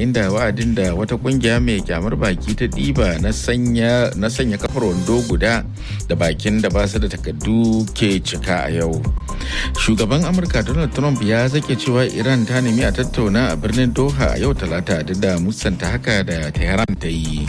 yayin da wa'adin da wata kungiya mai kyamar baki ta ɗiba na sanya kafar wando guda da bakin da ba su da takardu ke cika a yau shugaban amurka donald trump ya zake cewa iran ta nemi a tattauna a birnin doha a yau talata duk da musanta haka da tehran ta yi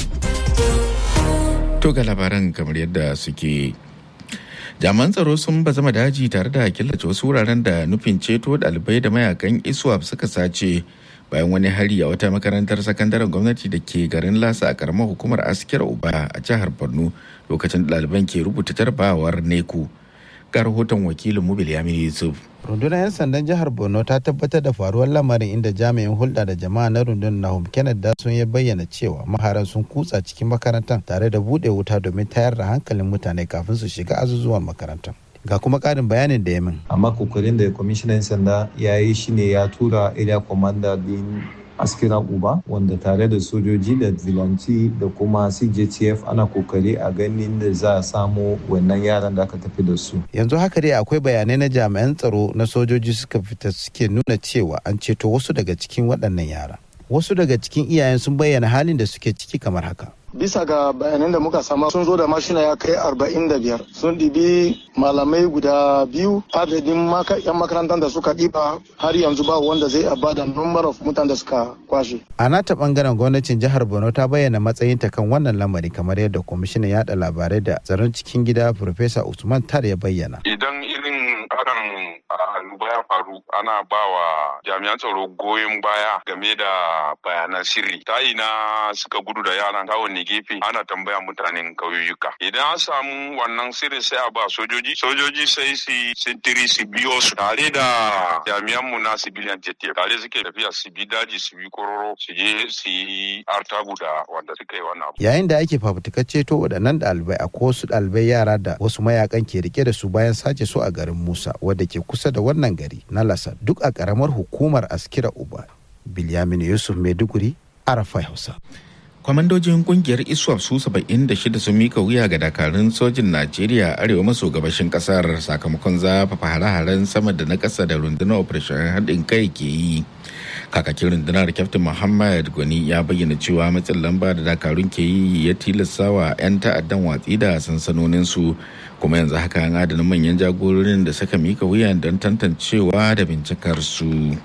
to ga labaran kamar yadda suke jami'an tsaro sun bazama daji tare da killace wasu wuraren da nufin ceto ɗalibai da mayakan iswap suka sace bayan wani hari a wata makarantar sakandaren gwamnati da ke garin lasa a karamar hukumar askiyar uba a jihar borno lokacin ɗaliban ke rubuta jarbawar neku ga rahoton wakilin mubil yamin yusuf rundunar 'yan sandan jihar borno ta tabbatar da faruwar lamarin inda jami'in hulɗa da jama'a na rundunar nahum kenneth dasun ya bayyana cewa maharan sun kutsa cikin makarantar tare da buɗe wuta domin tayar da hankalin mutane kafin su shiga azuzuwan makarantar ga kuma ƙarin bayanin da ya min amma kokarin da kwamishinan sanda ya yi shine ya tura area commander din askira uba wanda tare da sojoji da zilanci da kuma cjtf ana kokari a ganin da za a samu wannan yaran da aka tafi da su yanzu haka dai akwai bayanai na jami'an tsaro na sojoji suka fita suke nuna cewa an ceto wasu daga cikin waɗannan yara wasu daga cikin iyayen sun bayyana halin da suke ciki kamar haka bisa ga bayanan da muka sama sun zo da mashina ya kai arba'in da biyar sun ɗibi malamai guda biyu adadin yan makarantar da suka ɗiba har yanzu ba wanda zai ba da number of mutane da suka kwashe. a nata bangaren gwamnatin jihar borno ta bayyana matsayinta kan wannan lamari kamar yadda kwamishinan yada labarai da tsaron cikin gida Profesa usman tar ya bayyana idan irin hakan annoba ya faru ana ba wa jami'an tsaro goyon baya game da bayanan sirri ta ina suka gudu da yaran ta wani gefe ana tambaya mutanen kauyuka idan an samu wannan sirri sai a ba sojoji sojoji sai su sintiri su biyo su tare da jami'an mu na civilian jet tare suke tafiya su bi daji su bi kororo su je su yi artabu da wanda suka yi wannan yayin da ake fafutukar ceto waɗannan ɗalibai a wasu ɗalibai yara da wasu mayakan ke rike da su bayan sace su a garin musa wadda ke kusa da wannan gari na lasa duk a ƙaramar hukumar askira uba bilyamin yusuf maiduguri arafai hausa kwamandojin kungiyar iswap su 76 sun mika wuya ga dakarun sojin najeriya arewa maso gabashin kasar sakamakon zafafa hare-haren sama da na kasa da rundunar operation haɗin kai ke yi kakakin rundunar kyaftin muhammad gwani ya bayyana cewa matsin lamba da dakarun ke yi ya tilasta wa 'yan ta'addan watsi da sansanoninsu kuma yanzu haka an adana manyan jagororin da suka mika wuya don tantancewa da bincikar su.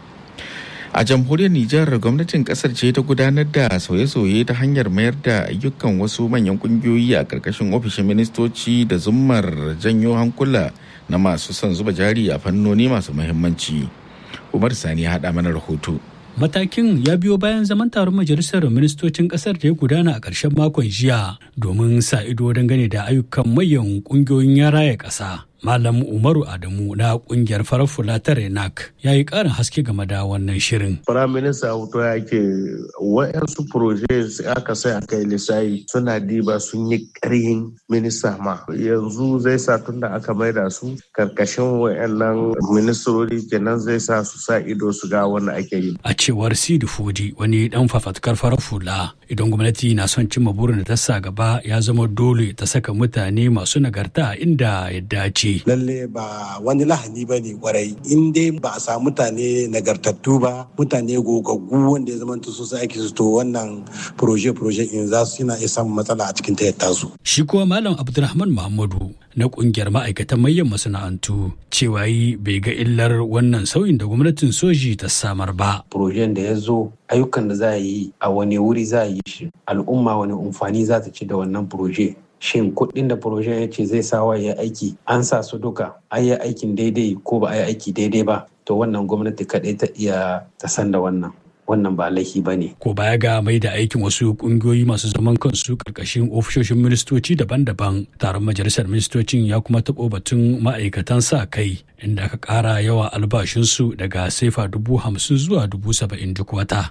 a jamhuriyar nijar gwamnatin kasar ce ta gudanar da sauye-sauye ta hanyar mayar da ayyukan wasu manyan kungiyoyi a karkashin ofishin ministoci da zummar janyo hankula na masu son zuba jari a fannoni masu muhimmanci umar sani ya haɗa mana rahoto Matakin ya biyo bayan zaman taron majalisar ministocin kasar da ya gudana a ƙarshen makon jiya domin sa ido dangane da ayyukan mayan ƙungiyoyin ya raya ƙasa. Malam Umaru Adamu na kungiyar farar fula ta Renak ya yi ƙarin haske game da wannan shirin. Firayim Minista Auto ya ke wa'yansu proje aka sai aka yi lissayi suna diba sun yi ƙarhin minista ma. Yanzu zai sa tun da aka maida su karkashin wa'yannan ministrori kenan zai sa su sa ido su ga wanda ake yi. A cewar Sidi Fodi wani dan fafatkar farar fula idan gwamnati na son cimma burin da ta sa gaba ya zama dole ta saka mutane masu nagarta inda ya dace. Lalle ba wani lahani ba ne kwarai in dai ba a samu mutane nagartattu ba mutane gogaggu wanda ya zama su aiki su to wannan proje-proje in za su yana iya samun matsala a cikin tayyata su. Shi kuwa Malam Abdulrahman Muhammadu na kungiyar ma'aikatan manyan masana'antu cewa yi bai ga illar wannan sauyin da gwamnatin soji ta samar ba. Projen da ya zo ayyukan da za a yi a wani wuri za a yi shi al'umma wani amfani za ta ci da wannan proje shin kuɗin da projen ya ce zai sawa ya aiki an sa su duka an yi aikin daidai ko ba a yi aiki daidai ba to wannan gwamnati kaɗai ta iya ta san da wannan wannan ba laifi ba ne. Ko baya ga mai da aikin wasu kungiyoyi masu zaman kansu karkashin ofishoshin ministoci daban-daban taron majalisar ministocin ya kuma taɓo batun ma'aikatan sa kai inda aka ƙara yawa albashinsu daga sefa dubu hamsin zuwa dubu saba'in duk wata.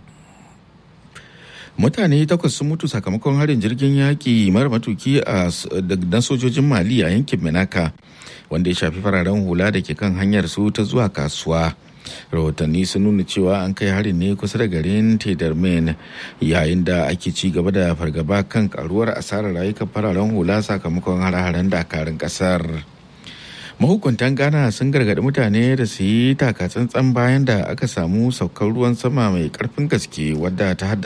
mutane takwas sun mutu sakamakon harin jirgin yaƙi mara matuki a na sojojin mali a yankin menaka wanda ya shafi fararen hula da ke kan hanyar su ta zuwa kasuwa rahotanni sun nuna cewa an kai harin ne kusa da garin tedarmen yayin da ake ci gaba da fargaba kan karuwar asarar rayukan fararen hula sakamakon hare-haren dakarun kasar mahukuntan ghana sun gargaɗi mutane da su yi takatsantsan bayan da aka samu saukar ruwan sama mai karfin gaske wadda ta haddasa